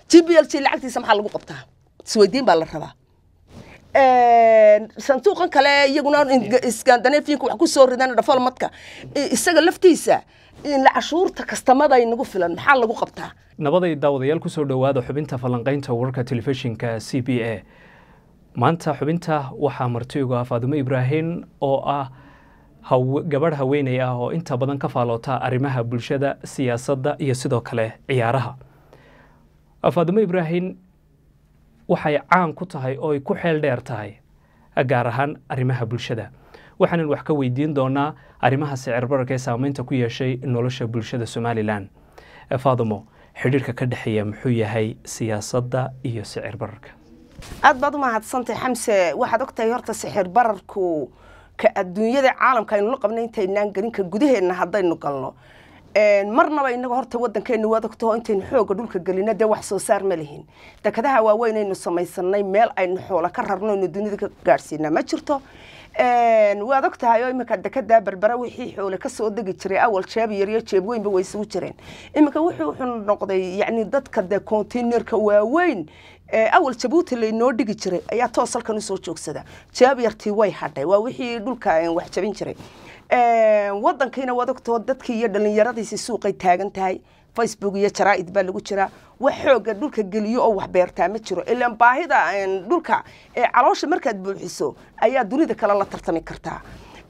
g b l g lacagtiisa maxaa lagu qabtaa isweydiin baa la rabaa sanduuqan kale iyaguna iskandanefiinka wax ku soo ridaan dhafalmadka isaga laftiisa cashuurta kastamada inagu filan maxaa lagu qabtaa nabaday daawadayaal kusoo dhowaada xubinta falanqaynta wararka telefishinka c b a maanta xubinta waxaa martigu ah faadumo ibraahim oo ah gabadh haweeney ah oo inta badan ka faaloota arrimaha bulshada siyaasadda iyo sidoo kale ciyaaraha faadumo ibraahim waxay caan ku tahay oo ay ku xeel dheer tahay gaar ahaan arrimaha bulshada waxaanan wax ka weydiin doonaa arrimaha sicir bararka ee saameynta ku yeeshay nolosha bulshada somalilan faadumo xidhiirka ka dhexeeya muxuu yahay siyaasadda iyo sicir bararka aad baad u mahadsantay xamse waxaad ogtahay horta sixir bararku ka adduunyada caalamka aynu la qabnay intaynaan gelin ka gudaheenna haddaynu galno marnaba inaga horta wadankeena waad ogtaho intaynu xooga dhulka gelino dee wax soo saar ma lihin dekadaha waaweyn aynu samaysanay meel aynu xoola ka rarno aynu dunida ka gaadhsiinaa ma jirto waad og tahay oo iminka dekedaa berbera wixii xoole kasoo degi jiray awal jeeb yaryo jeeb weynba way isugu jireen iminka wuxuu wuxuu noqday yacni dadka dee containerka waaweyn awal jabuuti laynoo dhigi jiray ayaa toos halkan usoo joogsada jeeb yartii way hadhay waa wixii dhulka wax jabin jiray wadankiina waad ogtao dadkii iyo dhallinyaradiisi suuqay taagan tahay facebook iyo jaraa'id baa lagu jiraa wax xooga dhulka geliyo oo wax beertaa ma jiro ilaan baahida dhulka ee caloosha markaad buuxiso ayaa dunida kale la tartami kartaa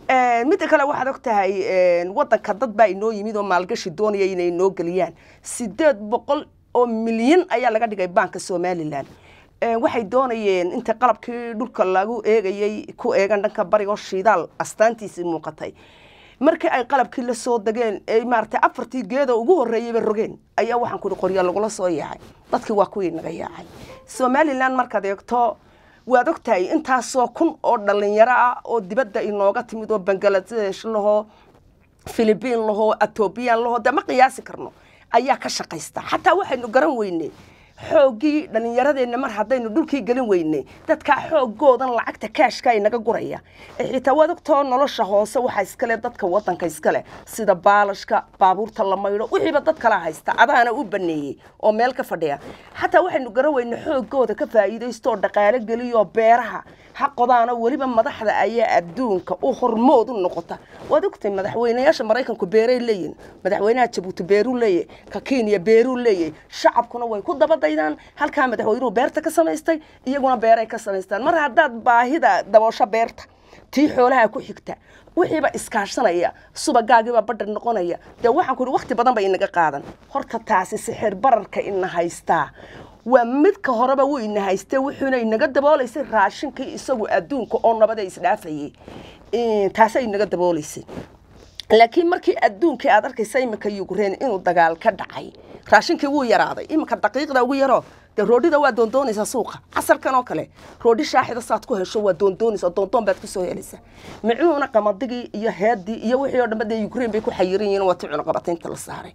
midda kale waxaad og tahay wadanka dad baa inoo yimid oo maalgashi doonaya inay inoo geliyaan sideed boqol oo milyan ayaa laga dhigay baanka somalilan waxay doonayeen inta qalabkii dhulka lagu eegayay ku eegan dhanka barigo shidaal astaantiisii muuqatay markii ay qalabkii la soo degeen ee maaragtay afartii geeda ugu horreeyayba rogeen ayaa waxaan kuhi qorya lagula soo yaacay dadkii waa kuwii naga yaacay somalilan markaad eegto waad og tahay intaasoo kun oo dhallinyaro ah oo dibadda inooga timid oo bangaladesh lahoo philibiin lahoo etobiyan lahoo dee ma qiyaasi karno ayaa ka shaqaysta xataa waxaynu garan weyney xooggii dhallinyaradeenna mar haddaynu dhulkii gelin weynay dadkaa xooggoodan lacagta kaashka inaga guraya xitaa waad ogtoo nolosha hoose waxaa iskale dadka wadanka iskale sida baalashka baabuurta la maydho wixiiba dad kala haysta adaana u baneeyey oo meel ka fadhiya xataa waxaynu garan weynay xooggooda ka faa'iidaysto oo dhaqaalo geliyoo beeraha xaqodaana weliba madaxda ayaa adduunka u hormood u noqota waad ogtay madaxweynayaasha maraykanku beeray leeyihin madaxweynaha jabuuti beeruu leeyahy ka kenya beeruu leeyahy shacabkuna way ku dabadaydaan halkaa madaxweynuhu beerta ka samaystay iyaguna beeray ka samaystaan mar haddaad baahida daboosho beerta tii xoolaha ku xigta wixiiba iskaashanaya subagaagiiba badhar noqonaya dee waxaan ku ihi wakti badan ba inaga qaadan horta taasi sixir bararka ina haystaa waa midka horeba wuu ina haystee wuxuuna inaga daboolaysay raashinkii isagu adduunka oo nabada isdhaafayay taasa inaga daboolaysay laakiin markii adduunkii aad arkaysa iminka yukrain inuu dagaal ka dhacay raashinkii wuu yaraaday iminka daqiiqda ugu yaroo dee roodhida waa doondoonaysaa suuqa casarkan oo kale roodhi shaaxida saad ku hesho waa doondoonaysaa doondoon baad kusoo helaysaa micuuna qamadigii iyo heedii iyo wixii oo dhanba dee yukrain bay ku xayiran yihiin waa ti cunaqabataynta la saaray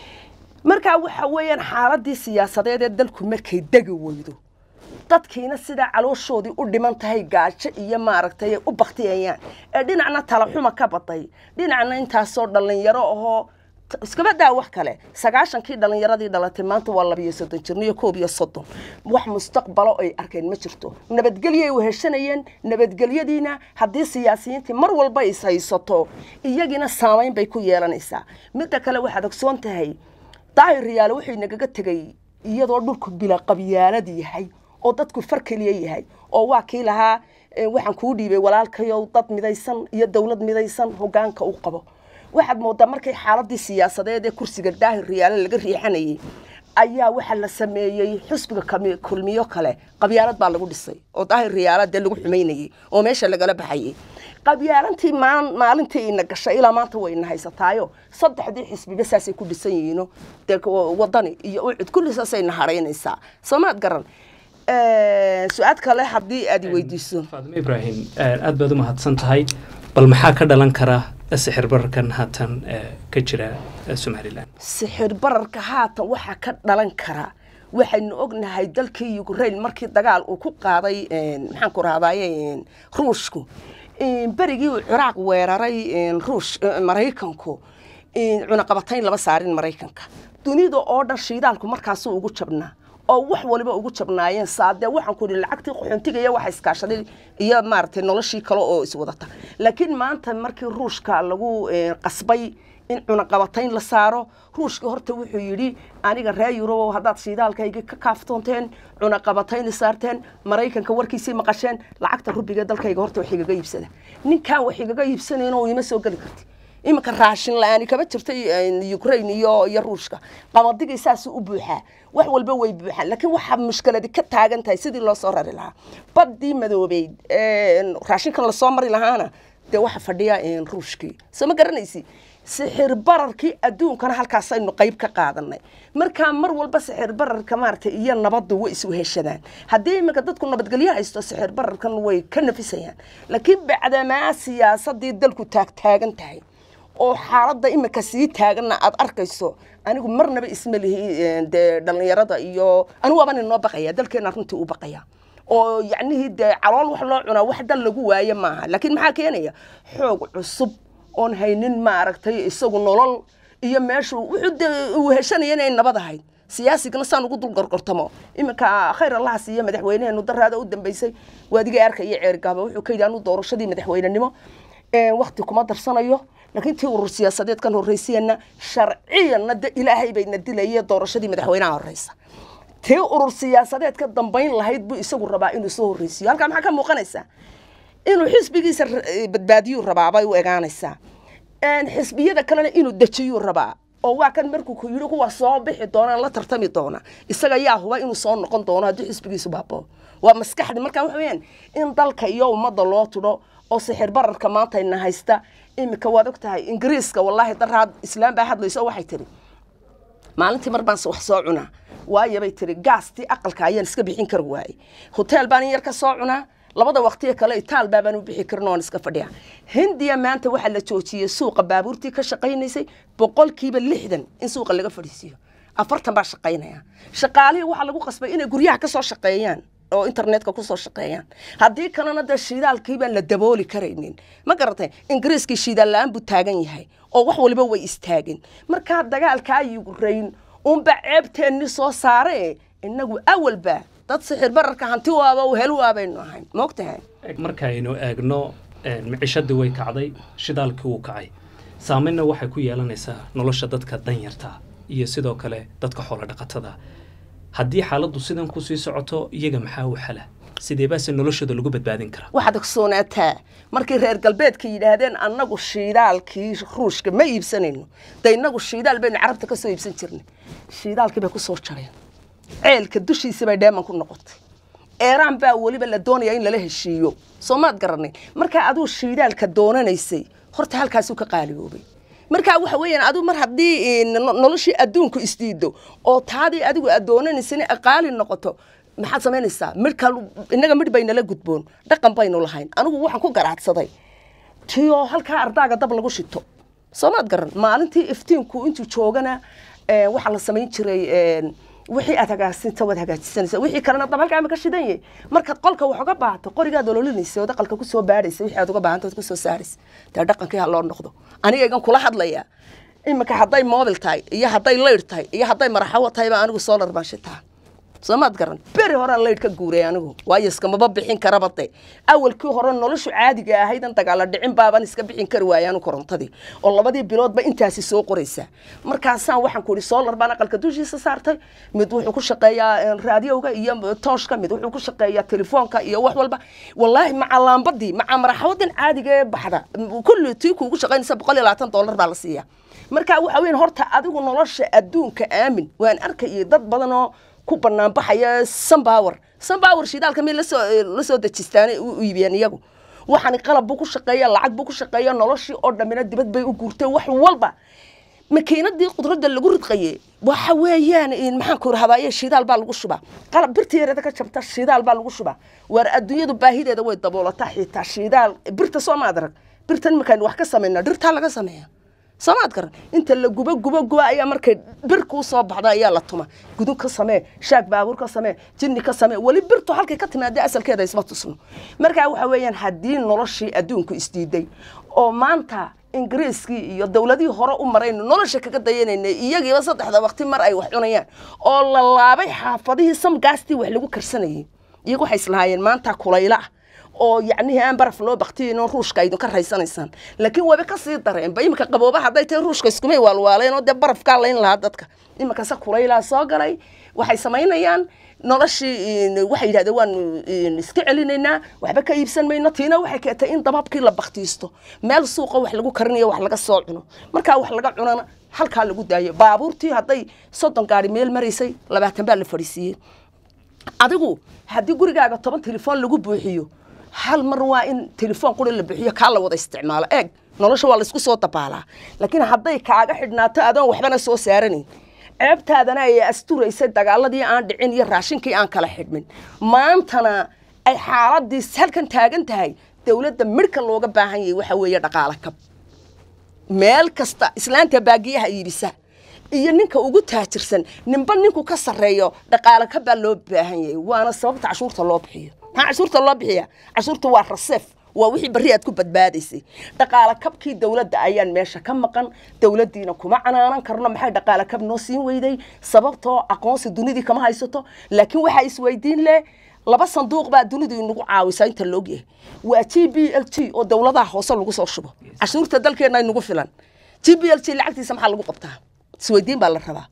markaa waxa weeyaan xaaladii siyaasadeed ee dalku markay degi weydo dadkiina sidaa calooshoodii u dhiman tahay gaajo iyo maaragtay u baktiyayaan ee dhinacna talaxuma ka baday dhinacna intaasoo dhallinyaro ahoo iskaba daa wax kale sagaashankii dhallinyaradii dhalatay maanta waa labiyo soddon jirno iyo koob iyo soddon wax mustaqbalo ay arkeen ma jirto nabadgelyoay weheshanayeen nabadgelyadiina haddii siyaasiyiintii mar walba is haysato iyagiina saamayn bay ku yeelanaysaa midda kale waxaad ogsoon tahay daahir riyaale wuxuu inagaga tegay iyadoo dhulku bila qabyaalad yahay oo dadku far keliya yahay oo waa kii lahaa waxaan kuu dhiibay walaalkayow dad midaysan iyo dowlad midaysan hogaanka u qabo waxaad moodaa markay xaaladii siyaasadeed ee kursiga daahir riyaale laga riixanayay ayaa waxaa la sameeyey xusbiga kulmiyo kale qabyaalad baa lagu dhisay oo daahir riyaala dee lagu xumaynayay oo meesha lagala baxayay qabyaalantii maalintii ina gashay ilaa maanta way ina haysataayo saddexdii xisbiba saasay ku dhisan yihiino dee wadani iyo ucud kulli saasay na haraynaysaa soomaad garan su-aad kale haddii aad weydiiso faadimo ibraahim aad baad u mahadsan tahay bal maxaa ka dhalan kara sixir bararkan haatan ka jira somalilan sixir bararka haatan waxaa ka dhalan kara waxaynu ognahay dalkii ukrain markii dagaal uu ku qaaday maxaan ku rahdaye ruushku berigii uu ciraaq weeraray ruush maraykanku cunaqabatayn lama saarin maraykanka dunida oo dhan shiidaalku markaasuu ugu jabnaa oo wax waliba ugu jabnaayeen saadee waxaan ku idhi lacagtii qaxoontiga iyo waxa iskaashaday iyo maaragtay noloshii kale oo iswadata laakiin maanta markii ruushka lagu qasbay in cunaqabatayn la saaro ruushka horta wuxuu yidhi aniga reer yurubow haddaad shiidaalkayga ka kaaftoonteen cunaqabatayni saarteen maraykanka warkiisii maqasheen lacagta rubiga dalkayga horta wax igaga iibsada ninkaan wax igaga iibsanayn oo ima soo geli karti iminka raashin la-aani kama jirtay ukraine iyo iyo ruushka qabadigii saasuu u buuxaa wax walba way buuxaan laakiin waxaa mushkiladi ka taagan tahay sidii loo soo rari lahaa baddii madoobeyd raashinkan lasoo mari lahaana dee waxa fadhiya ruushkii soo ma garanaysi sixir bararkii adduunkana halkaasaynu qayb ka qaadanay markaa mar walba sixir bararka maaragtay iyo nabaddu way isu heshadaan haddii iminka dadku nabadgelyo haysto sixir bararkan way ka nafisayaan laakiin bacdamaa siyaasadii dalku taagtaagan tahay oo xaaladda iminka sii taaganna aad arkayso anigu marnaba isma lihi dee dhallinyarada iyo anigu waaban inoo baqaya dalkeena runtii u baqaya oo yacnihii dee calool wax loo cunaa wax dal lagu waaye maaha laakiin maxaa keenaya xoog cusub oon haynin maaragtay isagu nolol iyo meeshu wuxuu de uu heshanaya inay nabad ahayd siyaasigana saan ugu dul gorgortamo iminka khayr allaha siiyo madaxweyneheenu daraada u dambeysay waadiga arkaya ceergaaba wuxuu ka yidhi anu doorashadii madaxweynenimo wakti kuma darsanayo laakiin tii urur siyaasadeed kan horreysayana sharciyanna de ilaahay bayna dilaya doorashadii madaxweynaha horreysa tii urur siyaasadeed ka dambayn lahayd buu isagu rabaa inuu soo horreysiyo halkaa maxaa ka muuqanaysaa inuu xisbigiisa badbaadiyuu rabaa bay u egaanaysaa xisbiyada kalena inuu dejiyuu rabaa oo waa kan markuu ku yidhi kuwa soo bixi doonaan la tartami doona isaga yaa huba inuu soo noqon doono haddii xisbigiisu baaboo waa maskaxdi markaa waxa weyaan in dalka iyo ummadda loo tudho oo sixir bararka maanta ina haysta iminka waad og tahay ingiriiska wallaahi daraad islaam baa hadlayso waxay tiri maalintii mar baan wax soo cunaa waayo bay tiri gaastii aqalka ayaan iska bixin kari waayey hoteel baan in yar ka soo cunaa labada waqtiya kale itaal baabaan u bixi karin oon iska fadhiya hindiya maanta waxaa la joojiyey suuqa baabuurtii ka shaqaynaysay boqolkiiba lixdan in suuqa laga fadhiisiiyo afartan baa shaqaynaya shaqaalihii waxaa lagu qasbay inay guryaha ka soo shaqeeyaan oo internetka kusoo shaqeeyaan haddii kalena dee shiidaalkii baan la dabooli karaynin ma garatay ingiriiskii shiidaal la-aan buu taagan yahay oo wax waliba way istaageen markaa dagaalkaa yukrayn unba ceebteenni soo saare inagu awalba dad sixir bararka hanti waaba helu waabaynu ahayn moogtahay markaaynu eegno micishadii way kacday shidaalkii wuu kacay saameynna waxay ku yeelanaysaa nolosha dadka danyarta iyo sidoo kale dadka xoolo dhaqatada haddii xaaladdu sidan ku sii socoto iyaga maxaa u xala sidee baase noloshooda lagu badbaadin karaa waxaad ogsoonaataa markay reer galbeedka yidhaahdeen annagu shiidaalkii ruushka ma iibsanayno de innagu shiidaal baynu carabta ka soo iibsan jirnay shiidaalkii bay ku soo jareen ceelka dushiisa bay dheeman ku noqotay eeraan baa weliba la doonaya in lala heshiiyo soo maad garanay markaa aduu shiidaalka doonanaysay horta halkaasuu ka qaaliyoobay markaa waxa weeyaan adigu mar haddii noloshii adduunku isdiido oo taadii adigu aad doonanaysana aqaali noqoto maxaad samaynaysaa midhka innaga midh baynala gudboon dhaqan baynu lahayn anigu waxaan ku garaadsaday tiyoo halkaa ardaaga dab lagu shito soo maad garan maalintii iftiinku intuu joogana waxaa la samayn jiray wixii aad hagaasinta waad hagaajisanaysa wixii kalena dab halkaa ma ka shidan yahay markaad qolka wax uga baahato qorigaad ololinaysa ood aqalka kusoo baadhaysa wixii aad uga baahanta ood kusoo saaraysa dee dhaqankii ha loo noqdo aniga igan kula hadlaya iminka hadday mobil tahay iyo hadday layr tahay iyo hadday maraxawo tahay baa anigu solar baan shitaa soo maad garan beri horaan laydh ka guuray anigu waayo iskamaba bixin karaba de awalkii hore noloshu caadiga ahayd an dagaala dhicin baaban iska bixin kari waaya anu korontadii oo labadii biloodba intaasi soo qoraysaa markaasaan waxaan ku ihi solar baan aqalka dushiisa saartay mid wuxuu ku shaqeeyaa raadiyowga iyo tooshka mid wuxuu ku shaqeeyaa telefoonka iyo wax walba wallaahi maca laambadii maca maraxawadan caadiga ee baxda kulli tii kuugu shaqaynaysa boqol iyo labaatan dollar baa la siiyaa marka waxa weyan horta adigu nolosha adduunka aamin waan arkayay dad badan oo ku banaan baxaya sunbower sunbower shidaalka mid lasoo lasoo dejistaan u iibiyeen iyagu waxaani qalab buu ku shaqeeya lacag buu ku shaqeeya noloshii oo dhammina dibad bay u guurtay wax walba makiinadii qudradda lagu ridqaye waxa weeyaan maxaan ku rahdaye shidaal baa lagu shubaa qalab birta yareeda ka jabta shidaal baa lagu shubaa waar adduunyadu baahideeda way daboolataa xitaa shidaal birta soo maad arag birtan markaan wax ka samayna dhirtaa laga sameeya soomaad garan inta la gubo gubo gubo ayaa markay bir kuu soo baxda ayaa la tuma gudun ka samee shaag baabuur ka samee jinni ka samee weli birtu halkay ka timaada asalkeeda isma tusno markaa waxa weeyaan haddii noloshii adduunku isdiiday oo maanta ingiriiskii iyo dowladihii hore u maraynu nolosha kaga dayanayna iyagiiba saddexda waqti mar ay wax cunayaan oo la laabay xaafadihii samgaastii wax lagu karsanayay iyagu waxay islahaayeen maanta kulayla ah oo yacnihii aan baraf loo baktiyin oo ruushka aydinka raysanaysaan laakiin waba kasii dareenba iminka qabooba hadday tahay ruushka iskumay waalwaaleen oo dee barafkaa layn lahaa dadka iminkase kulaylaa soo galay waxay samaynayaan noloshii waxay yidhahdeen waanu iska celinaynaa waxba ka iibsan mayno tiina waxay keentay in dababkii la baktiisto meel suuqa wax lagu karinayo wax laga soo cuno markaa wax laga cunana halkaa lagu daayo baabuurtii hadday soddon gaari meel maraysay labaatan baa la fadhiisiiyey adigu haddii gurigaaga toban telefoon lagu buuxiyo hal mar waa in telefoon quri la bixiyo kaa la wada isticmaalo eeg nolosha waa laysku soo dabaalaa laakiin hadday kaaga xidhnaato adoon waxbana soo saaranayn ceebtaadana ay asturaysay dagaaladii aan dhicin iyo raashinkii aan kala xidhmin maantana ay xaaladii halkan taagan tahay dowladda midhka looga baahan yahay waxa weeye dhaqaalo kab meel kasta islaanta baagiyaha iibisa iyo ninka ugu taajirsan ninba ninku ka sarreeyo dhaqaalo kab baa loo baahan yahay waana sababta cashuurta loo bixiyo maxaa cashuurta loo bixiya cashuurta waa raseef waa wixii berri aad ku badbaadaysay dhaqaalo kabkii dowladda ayaan meesha ka maqan dowladdiina kuma canaanan karno maxay dhaqaalo kab noo siin weyday sababtoo aqoonsi dunidii kama haysato laakiin waxaa isweydiin leh laba sanduuq baa dunidu inagu caawisaa inta la ogyahay waa g b l t oo dowladaha hoose lagu soo shubo cashuurta dalkeenna inagu filan g b l t lacagtiisa maxaa lagu qabtaa isweydiin baa la rabaa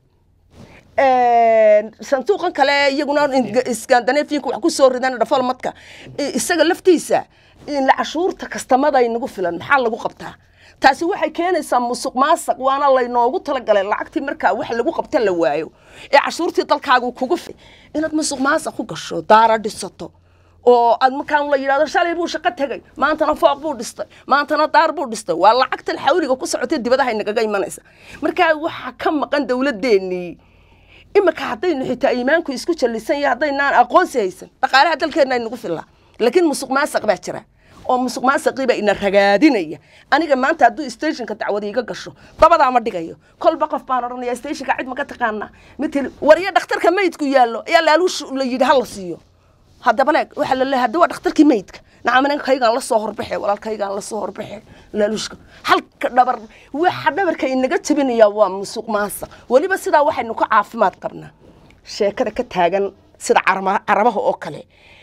sanduuqan kale iyaguna scandinavianka wax ku soo ridaan dhafalmadka isaga laftiisa cashuurta kastamada inagu filan maxaa lagu qabtaa taasi waxay keenaysaa musuq maasaq waana laynoogu talagalay lacagtii markaa wax lagu qabta la waayo ee cashuurtii dalkaagu kugu fi inaad musuq maasaq ku gasho daara dhisato oo aad markaan la yidhahdo shalay buu shaqo tegay maantana fooq buu dhistay maantana daar buu dhistay waa lacagtan xawliga ku socotay dibadaha inagaga imanaysa markaa waxaa ka maqan dowladeennii imika haddaynu xitaa iimaanku isku jallisan yahay haddaynaan aqoonsi haysan dhaqaalaha dalkeenna inagu fillaa laakiin musuq maasaq baa jira oo musuq maasaqiiba ina ragaadinaya aniga maanta hadduu stationka dacwada iga gasho dabadaa ma dhigayo kolba qof baan odhanaya stationka cid ma ka taqaanaa mitil wariyo dhakhtarka meydku yaallo ayaa laaluush la yidhi ha la siiyo haddaba leeg waxaa la leeyahay hadda waa dhakhtarkii meydka nacam ninkaygaan la soo horbaxe walaalkaygaan la soo horbaxe laaluushka halka dhabar waxa dhabarka inaga jabinaya waa musuq maasaq weliba sidaa waxaynu ka caafimaad qabnaa sheekada ka taagan sida carabaha oo kale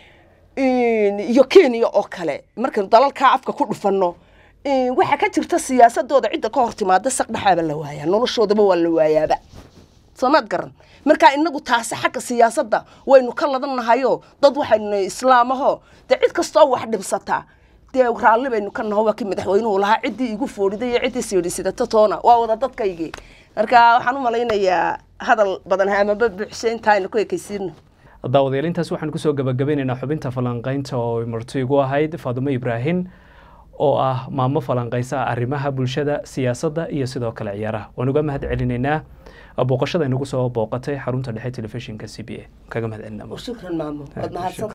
iyo kenya oo kale markaynu dalalkaa afka ku dhufanno waxaa ka jirta siyaasadooda cidda ka hor timaada saqdhaxaaba la waayaa noloshoodaba waa la waayaaba soomaad garan markaa inagu taasi xagga siyaasadda waynu ka ladannahayo dad waxaynu islaamaho dee cid kastoo wax dhibsataa dee raalli baynu ka naho waa kii madaxweynuhu lahaa ciddii igu foodhiday iyo ciddii siidhisidata toona waa wada dadkaygii marka waxaan u malaynayaa hadal badan amaba buuxshe intaa aynu ku ekaysiino daawadayaal intaas waxaan kusoo gabagabeynaynaa xubinta falanqaynta oo marti igu ahayd faadumo ibraahim oo ah maamo falanqaysa arrimaha bulshada siyaasadda iyo sidoo kale ciyaaraha waan uga mahad celinaynaa booqashada inagu soo booqatay xarunta dhexe telefishinka c b a kaga mahad celinaa shukran maamo waad mahadsan